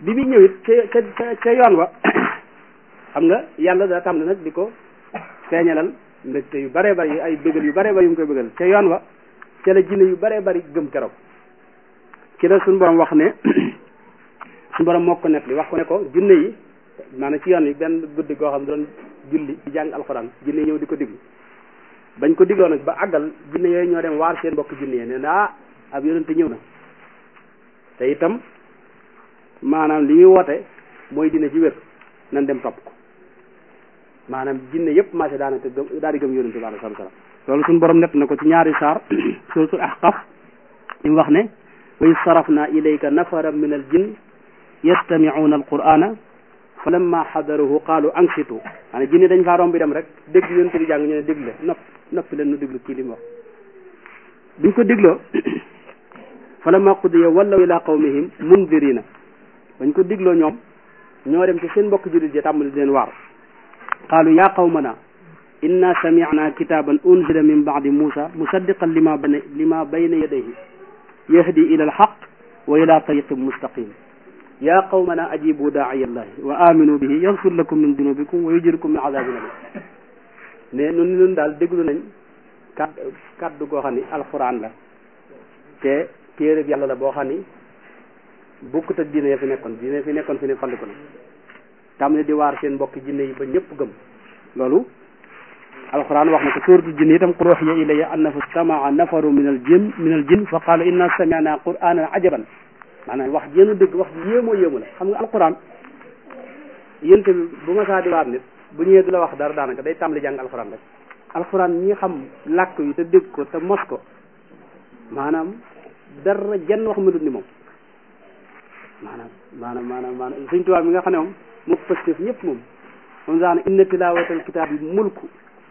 bi muy ñëw it ca ca ca yoon wa xam nga yàlla daa tam nag di ko feeñalal mbégte yu bare bari ay bégal yu bare bari yu mu koy bégal ca yoon wa ca la jinne yu bare bari gëm keroog ci la suñu borom wax ne suñu borom moo ko nekk li wax ko ne ko jinne yi maanaam ci yoon yi benn guddi goo xam doon julli di jàng alxuraan jinne yi ñëw di ko diglu bañ ko digloo nag ba àggal jinne yooyu ñoo dem waar seen mbokk jinne yi ne ah ab yonente ñëw na te itam maanaam li muy woote mooy dina ci wér nan dem topp ko maanaam jinne yëpp marché daanaka gëm daal di gëm yonente bi alayhi salaam loolu suñu borom nett na ko ci ñaari saar suratul ahqaf li mu wax ne wa iz sarafna ilayka nafaran min al jinn yastami'una al qur'ana fa lamma xadaruhu qaalu ansitu maanaam jinne dañ faa romb bi dem rek dégg yonente bi jàng ñu ne déglu nopp noppi leen nu déglu kii li mu wax biñ ko dégloo fa lamma qudiya wallaw ila qawmihim mundirina bañ ko dégloo ñoom ñoo dem ci seen mbokk jullit yi tàmbali di leen waar qaalu ya qawmana inna sami'na kitaban unzila min ba'di musa musaddiqan lima bayna lima bayna yadayhi yahdi ila alhaq wa ila tariqin mustaqim ya qawmana ajibu daa'iya allahi wa aminu bihi yaghfir lakum min dunubikum wa yujirkum min adabin alim ne nun nun daal déglu nañ kat kaddu goo xam ni alquran la te téereb yàlla la boo xam ni bukkut ak diine ya fi nekkoon diine fi nekkoon fi ne falliku na tam ne di waar seen mbokki jinne yi ba ñëpp gëm loolu alquran wax na ko suuratu jinne itam qul uhiya ilayya annahu stamaa nafaru min al jin min al jin fa qaalu inna sami'na qur'anan ajaban maanaam wax jéenu dëgg wax yéemoo yéemu la xam nga alquran yénte bi bu ma saa di waar nit bu ñëwee du la wax dara daanaka day tàmbali jàng alquran rek alquran ñi xam làkk yi te dégg ko te mos ko maanaam dara jenn wax mënut ni moom maanaam maanaam maanaam maanaam suñ tubaab mi nga xam ne moom moo pëstef ñëpp moom moom sax ne inna tilaawatal kitaab yi mulku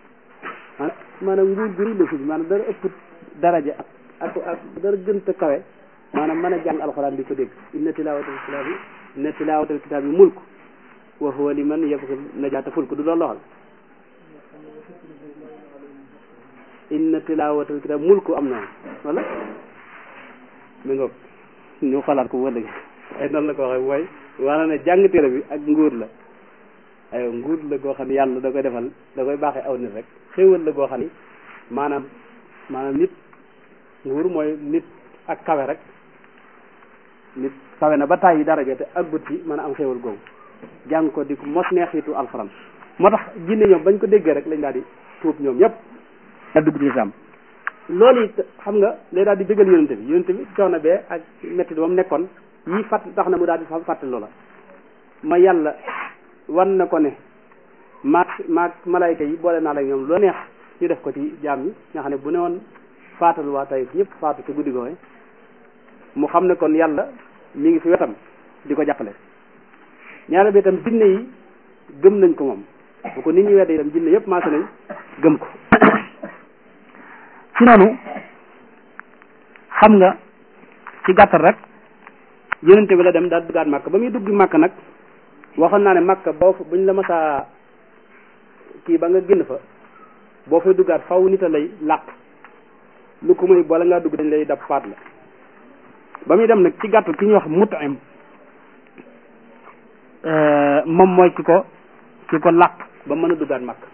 maanaam nguur gu rëy la fi maanaam dara ëpp daraja ak ak ak dara gënta kawe maanaam mën a jàng alxuraan di ko dégg inna tilaawatal kitaab yi inna tilaawatal kitaab yi mulku wa huwa liman yabghi najaata fulku du loolu loxal inna tilaawatal kitaab mulku am na wala mi ngoog ñu xalaat ko wala ay noonu la ko waxee mooy waana ne jàng téere bi ak nguur la ay nguur la goo xam ne yàlla da koy defal da koy baaxee aw nit rek xéewal la goo xam ni maanaam maanaam nit nguur mooy nit ak kawe rek nit kawe na ba tàyyi daraja te aggut ci mën a am xéewal googu jàng ko di ko mos neexitu alxuraan moo tax jinne ñoom bañ ko déggee rek lañ daal di tuub ñoom ñëpp da dugg ci lislaam loolu it xam nga lay daal di dëggal yonente bi yonente bi coono bee ak métti ba mu nekkoon yii fàtt tax na mu daal di fàtte loola ma yàlla wan na ko ne maag maag malayka yi boole naa la ñoom loo neex ñu def ko ci jaam ñi nga xam ne bu ne woon faatal waa tey ñëpp faatu ci guddi googu mu xam ne kon yàlla mi ngi fi wetam di ko jàppale ñaare bi itam jinne yi gëm nañ ko moom bu ko nit ñi wedde itam jinne yëpp maase nañ gëm ko ci noonu xam nga ci gàttal rek yonente bi la dem daal duggaat màkk ba muy dugg màkk nag waxoon naa ne màkk boo fa buñ la masaa kii ba nga génn fa boo fay duggaat faw nit a lay làq lu ko muy bala ngaa dugg dañ lay dab faat la ba muy dem nag ci gàttal ki ñuy wax mutim moom mooy ki ko ki ko làq ba mën a duggaat màkk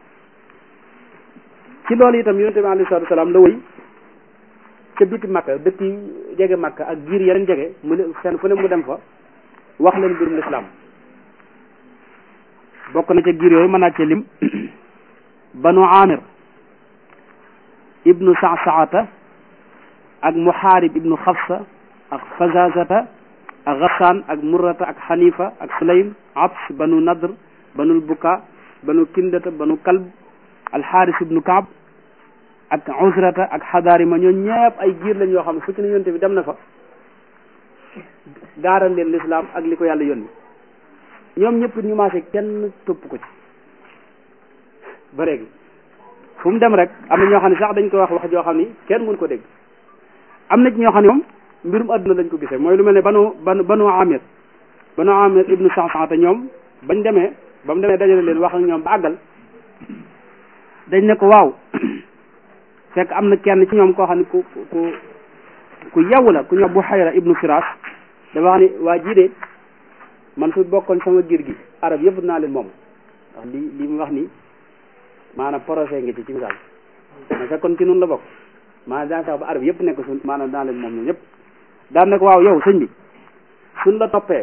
ci loolu itam yonente bi alayhi salaatu salaam la wëy ca biti makka dëkk yi jege makka ak giir yeneen jege mu ne fenn fu ne mu dem fa wax leen mbirum lislaam bokk na ca giir yooyu mën naa cee lim banu amir ibnu sa'sa'ata ak muhaarib ibnu xafsa ak fazazata ak ghassan ak murrata ak xanifa ak sulaym abs banu nadr banu buka banu kindata banu kalb alxaaris ibnu kaab ak usrata ak xadaarima ñoo ñëpp ay giir lañ yoo xam ne fu ci ne yonte bi dem na fa gaaral leen lislaam ak li ko yàlla yónni ñoom ñëpp ñu maase kenn topp ko ci ba léegi fu mu dem rek am na ñoo xam ne sax dañ koy wax wax joo xam ni kenn mënu ko dégg am na ci ñoo xam ne moom mbirum adduna lañ ko gisee mooy lu mel ne banu banu banu amir banu amir ibnu saxsaxata ñoom bañ demee ba mu demee dajale leen wax ak ñoom ba àggal dañ ne ko waaw fekk am na kenn ci ñoom koo xam ne ku ku ku yaww la ku ñëw bu xayra ibnu firas dafa wax ni waa jii de man su bokkoon sama giir gi arab yëpp naa leen moom ndax li li mu wax ni maanaam projet ngi ci ci misaal ma fekkoon ci noonu la bokk maanaam daan tax ba arab yëpp nekk suñ maanaam naa leen moom ñun ñëpp daan ne ko waaw yow sëñ bi suñ la toppee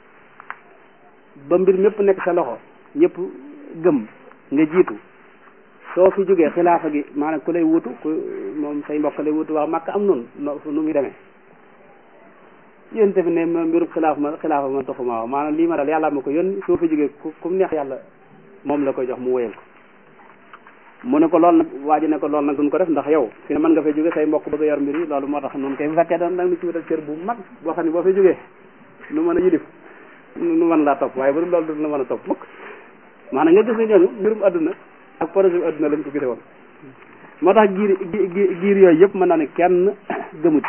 ba mbir mépp nekk sa loxo ñëpp gëm nga jiitu soo fi jógee xilaafa gi maanaam ku lay wutu ku moom say mbokk lay wutu wax màkk am noonu nu muy demee yéen tamit ne ma mbirub xilaaf ma xilaafa ma toxuma waaw maanaam lii ma dal yàlla ma ko yónni soo fi jógee ku ku neex yàlla moom la koy jox mu wéyal ko mu ne ko lool nag waa ji ne ko lool nag duñ ko def ndax yow fi ne mën nga fay jóge say mbokk bëgg a yor mbir yi loolu moo tax noonu kay bu fekkee da nag ni ci wutal cër bu mag boo xam ne boo fay jógee nu mën a yilif nu mën laa topp waaye bu dul loolu du la mën a topp mukk maanaam nga gis ne ñooñu mbirum adduna ak projet bi adduna lañ ko gise woon moo tax giir giir yooyu yëpp mën naa ne kenn gëmut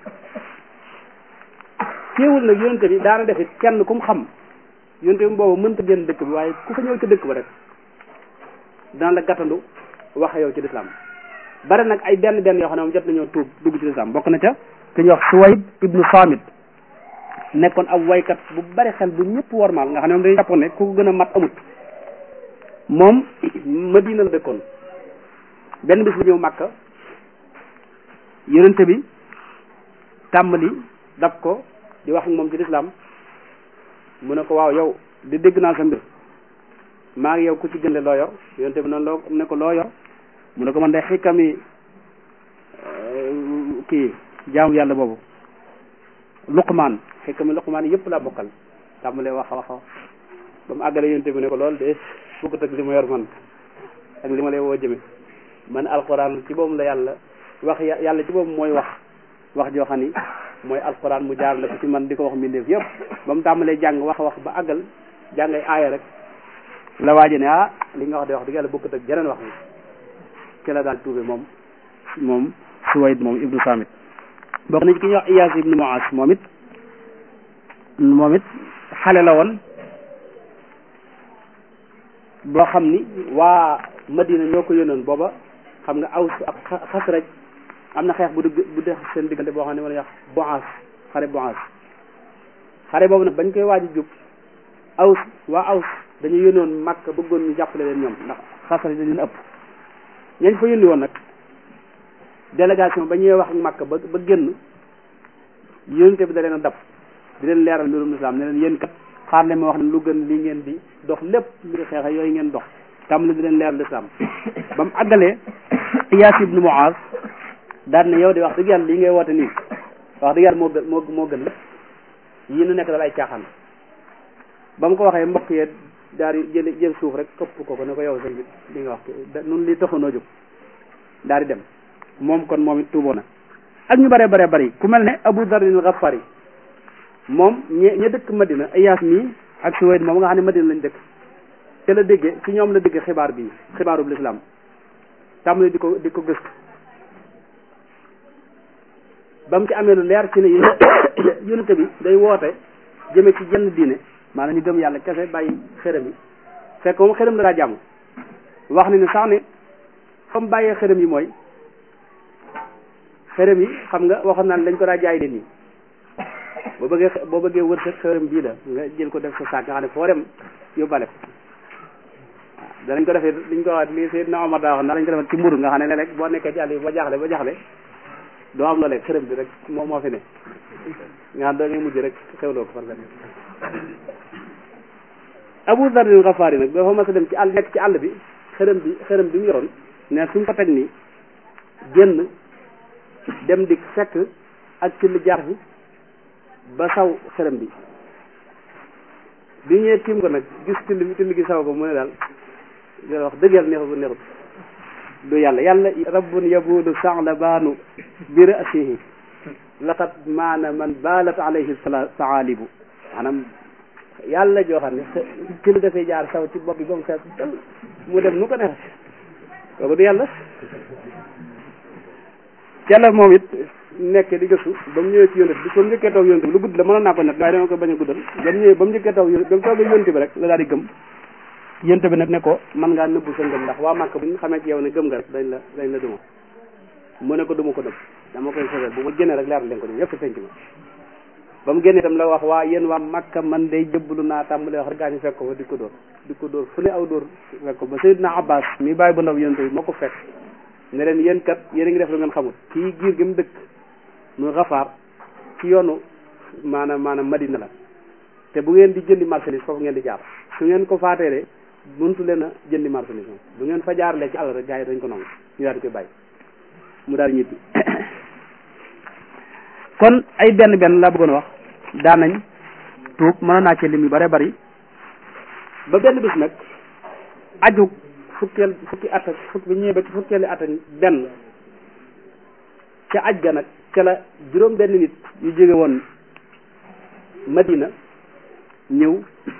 teewul nag yonente bi daana def it kenn ku mu xam yonente bi boobu mënta génn dëkk bi waaye ku fa ñëw ci dëkk ba rek dana la gàttandu wax yow ci lislaam bari nag ay benn benn yoo xam ne moom jot nañoo tuub dugg ci lislaam bokk na ca ku ñuy wax Suwayd ibnu Samit nekkoon ab waykat bu bari xel bu ñëpp wormaal nga xam ne moom dañuy jàppoon ne ku ko gën a mat amut moom Madina la dëkkoon benn bis bu ñëw Màkka yonente bi tàmbali dab ko di wax ak moom ci lislaam mu ne ko waaw yow di dégg naa sa mbir maa ngi yow ku ci gën le loo yor yonente bi noonu loo ne ko loo yor mu ne ko man de xikami kii jaamu yàlla boobu luqmaan xikami luqmaan yëpp laa bokkal tàmbalee wax wax ba mu àggale yonente bi ne ko loolu de bokkut ak li ma yor man ak li ma lay woo jëme man alquran ci boobu la yàlla wax yàlla ci boobu mooy wax wax joo xam ni mooy alquran mu jaar la ko ci man di ko wax mbindeef yëpp ba mu tàmbalee jàng wax wax ba àggal jàng ay aaya rek la waaje ne ah li nga wax de wax dëgg yàlla bokkut ak jeneen wax ni ci la daal tuube moom moom Suwayd moom ibnu Samit bokk na ci ki ñuy wax Iyaas ibnu Muas moom it moom it xale la woon boo xam ni waa Madina ñoo ko yónnoon booba xam nga Aws ak Xasraj am na xeex bu dugg bu dex seen diggante boo xam ne wala yax Boas xare Boas xare boobu nag bañ koy waaj a jub Aws waa Aws dañu yónnoon Makka bëggoon ñu jàppale leen ñoom ndax Xasraj dañu ëpp ñañ fa yónni woon nag délégation ba ñuy wax ak Makka ba ba génn yónente bi da leen a dab di leen leeral mbirum islam ne leen yéen kat xaar leen ma wax ne lu gën li ngeen di dox lépp mbiri xeexa yooyu ngeen dox tam la di leen leeral islam ba mu àggalee Iyaas ibnu Muaz daan ne yow de wax dëgg yàlla lii ngay woote nii wax dëgg yàlla moo gën moo moo gën lépp yii nu nekk dal ay caaxaan ba mu ko waxee mbokk yee daal di jël jël suuf rek këpp ko ko ne ko yow sëñ bi li nga wax nun li taxanoo jóg daal di dem moom kon moom it tuuboo na ak ñu bare bare bari ku mel ne Abu Dar al-Ghafari moom ñe ña dëkk Madina Iyaas mii ak Suwayd moom nga xam ne Madina lañ dëkk te la déggee ci ñoom la déggee xibaar bi xibaaru lislaam tàmbali di ko di ko gëstu ba mu ci amee lu leer ci ne yonente bi day woote jëme ci jenn diine maanaam ñu gëm yàlla kese bàyyi xërëm yi fekk moom xërëm la daa jàmm wax ni ne sax ne fa mu bàyyee xërëm yi mooy xërëm yi xam nga waxoon naa ne dañ ko daa jaay leen yi boo bëggee boo bëggee wër sa xërëm bii la nga jël ko def sa saak nga xam ne foo dem yóbbale ko waaw danañ ko defee liñ ko wax lii Seydina Omar daa wax na lañ ko defee ci mburu nga xam ne léeg-léeg boo nekkee ci àll yi ba jaaxle ba jaaxle doo am loolee xërëm bi rek moo moo fi ne nga xam da ngay mujj rek xewloo ko farfet Abu Dar al-Ghafari nag dafa mas a dem ci àll nekk ci àll bi xërëm bi xërëm bi mu yoroon ne suñ ko teg nii génn dem di fekk ak ci lu jaar fi ba saw xërëm bi bi ñëwee tiim ko nag gis till bi till gi saw ko mu ne daal di wax dëgg yàlla neexut neexut du yàlla yàlla rabbun yabudu saxla baanu bi rasihi laqad maana man baalat alayhi saalibu maanaam yàlla joo xam ne till dafay jaar saw ci bopp bi ba mu fees mu dem nu ko neex kooku du yàlla ca la moom it nekk di gëstu ba mu ñëwee ci yonent bi ba mu njëkkee toog yonent bi lu gudd la mënoon naa ko net waaye dama ko bañ a guddal ba mu ñëwee ba mu njëkkee toog ba mu toogee yonent bi rek la daal di gëm yonent bi nag ne ko man ngaa nëbbu sa ngëm ndax waa Màkka bu ñu xamee ci yow ne gëm nga rek dañ la dañ la duma mu ne ko duma ko nëbb dama koy fegal bu ma génnee rek leer leen ko ni yëpp penc ma ba mu génnee itam la wax waa yéen waa Makka man day jëbbalu naa tàmbale wax rek gaa ñu fekk ko fa di ko dóor di ko dóor fu ne aw dóor fekk ko ba Seydina Abbas mi bàyyi bu ndaw yonent bi moo ko fekk ne leen yéen kat yéen a ngi def lu ngeen xamul kii giir gi mu dëkk muy xafaar ci yoonu maanaam maanaam Madina la te bu ngeen di jëndi marchandise foofu ngeen di jaar su ngeen ko faateele mëntu leen a jëndi marchandise moom bu ngeen fa jaarlee ci àll rek gaa yi dañ ko nangu ñu daal di koy bàyyi mu daal ñibbi kon ay benn benn laa bëggoon wax daan nañ tuub mën naa ci lim yu bare bari ba benn bis nag aju fukkeel fukki at ak fukki bi ñëwee ba ci fukkeeli at ak benn ca aj ga nag ca la juróom benn nit yu jóge woon Madina ñëw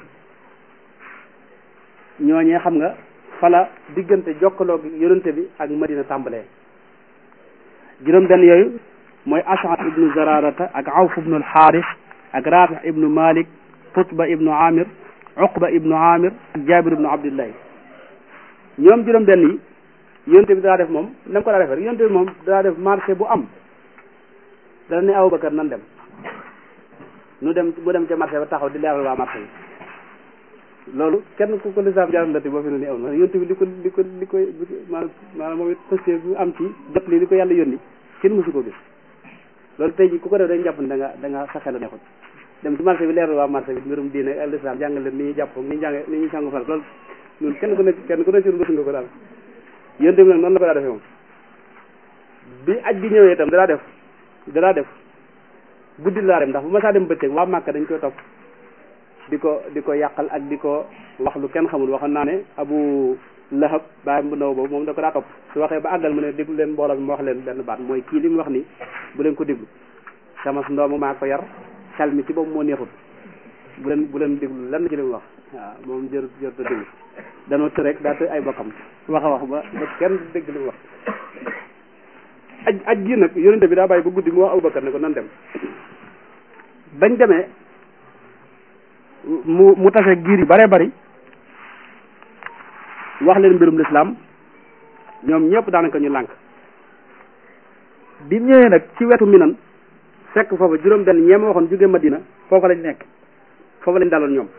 ñooñee xam nga fala diggante jokkaloo gi yonente bi ak Madina tàmbalee juróom benn yooyu mooy Ash'at ibnu Zararata ak Awf ibnu al-Xaaris ak Rafi ibnu Malik Tutba ibnu Amir Uqba ibnu Amir ak Jabir ibnu Abdillahi ñoom juróom benn yi yonte bi daa def moom na ko daa defee rek yonte bi moom daa def marché bu am dana ne Abubakar nan dem nu dem mu dem ca marché ba taxaw di leeral waa marché bi loolu kenn ku ko lislaam jaram lati boo fi ne ni aw na yonte bi li ko li ko li ko maanaam maanaam moom it pësté bu am ci jot li li ko yàlla yónni kenn mësu ko gis loolu tey ji ku ko def dañ jàpp ne da nga da nga sa xel neexut dem ci marché bi leeral waa marché bi mbirum diine ak lislaam jàngal leen ni ñuy jàpp ni ñuy jàng ni ñuy sangu fal loolu ñun kenn ku nekk kenn ku nekk ci bës nga ko daal yéen tamit nag noonu la ko daa defee moom bi aj bi ñëwee itam danaa def danaa def guddi laa dem ndax bu ma saa dem bëccëg waa Màkka dañ koy topp di ko di ko yàqal ak di ko wax lu kenn xamul waxoon naa ne Abu Lahab baayam bu ndaw boobu moom da ko daa topp su waxee ba àggal mu ne déglu leen mbooloo bi ma wax leen benn baat mooy kii li mu wax ni bu leen ko déglu sama ndooma maa ko yar xel mi ci boobu moo neexut bu leen bu leen déglu lenn ci li mu wax waaw moom jër jër ta déglu danoo të rek daa të ay bokkam wax a wax ba ba kenn dégg li mu wax aj aj gi nag yonente bi daa bàyyi ba guddi mu wax Abubakar ne ko nan dem bañ demee mu mu tase giir yu bare bari wax leen mbirum lislaam ñoom ñëpp daanaka ñu lànk bi mu ñëwee nag ci wetu minan fekk foofa juróom benn ñeema waxoon jóge Madina foofa lañ nekk foofa lañ daloon ñoom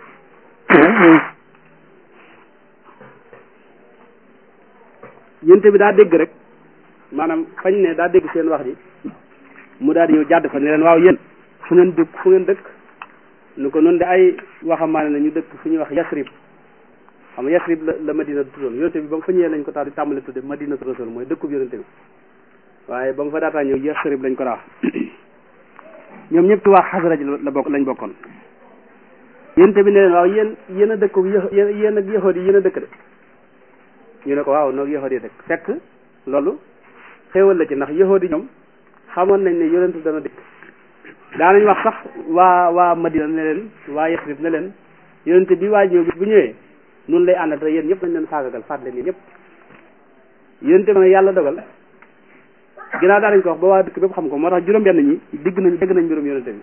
yénte bi daa dégg rek maanaam fañ ne daa dégg seen wax ji mu daal di ñëw jàdd fa ne leen waaw yéen fu ngeen dëkk fu ngeen dëkk nu ko noonu de ay waxambaane la ñu dëkk fu ñuy wax Yasrib xam nga Yasrib la la Madina tuddoon yonente bi ba mu fa ñëwee lañ ko tax di tàmbale tudde Madina Rasul mooy dëkkub yonente bi waaye ba mu fa daataa ñëw Yasrib lañ ko daa wax ñoom ñëpp ci waa Xasraj la bokk lañ bokkoon yonente bi ne leen waaw yéen yéen a dëkk yéen yéen ak yahood yi yéen a dëkk de ñu ne ko waaw noog yahood yi dëkk fekk loolu xéewal la ci ndax yahood yi ñoom xamoon nañ ne yonentu dana dëkk daanañ wax sax waa waa Madina ne leen waa Yasrib ne leen yonente bi waa ñëw bis bu ñëwee nun lay àndal te yéen ñëpp nañ leen faagagal faat leen yéen ñëpp yonente bi nag yàlla dogal ginnaaw daanañ ko wax ba waa dëkk bépp xam ko moo tax juróom benn ñi digg nañ dégg nañ mbirum yonente bi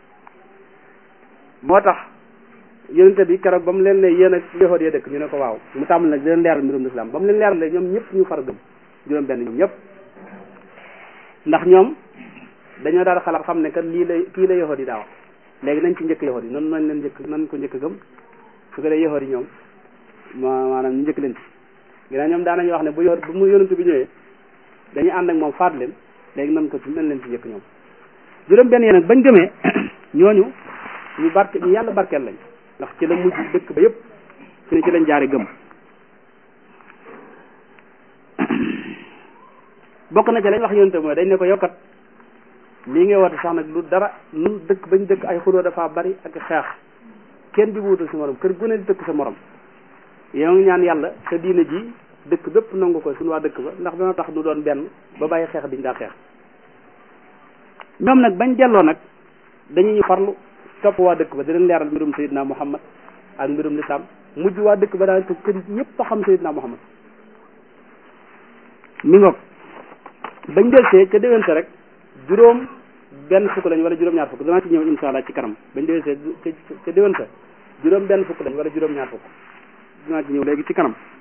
moo tax yonente bi keroog ba mu leen ne yéen ak yahood yee dëkk ñu ne ko waaw mu tàmbal nag di leen leeral mbirum lislaam ba mu leen leeral ñoom ñëpp ñu far gëm juróom benn ñoom ñëpp ndax ñoom dañoo daal xalaat xam ne kat lii la kii la yahood yi daa wax léegi nañ ci njëkk yahood yi noonu nañ leen njëkk nañ ko njëkk gëm su ko dee yahood yi ñoom ma maanaam ñu njëkk leen ci ginnaaw ñoom daanañu wax ne bu yahood bu mu yonente bi ñëwee dañuy ànd ak moom faat leen léegi nan ko ci nañ leen ci njëkk ñoom juróom benn yi nag bañ gëmee ñooñu ñu barke ñu yàlla barkeel lañ ndax ci la mujj dëkk ba yëpp su ne ci lañ jaare gëm bokk na ci lañ wax yonente mooy dañ ne ko yokkat lii ngay woote sax nag lu dara lu dëkk bañ dëkk ay xuloo dafa bari ak xeex kenn di wuutal sa morom kër gu ne di dëkk sa morom yow ngi ñaan yàlla sa diine ji dëkk bépp nangu ko suñu waa dëkk ba ndax dana tax nu doon benn ba bàyyi xeex biñ daa xeex ñoom nag bañ delloo nag dañuy ñu farlu topp waa dëkk ba di leen leeral mbirum Seydina Muhammad ak mbirum lislaam mujj waa dëkk ba daal te kër ñëpp a xam Seydina Muhammad mi ngoog bañ delsee ca déwénte rek juróom benn fukk lañ wala juróom ñaar fukk danaa ci ñëw insha allah ci kanam bañ delsee ca déwénte juróom benn fukk lañ wala juróom ñaar fukk danaa ci ñëw léegi ci kanam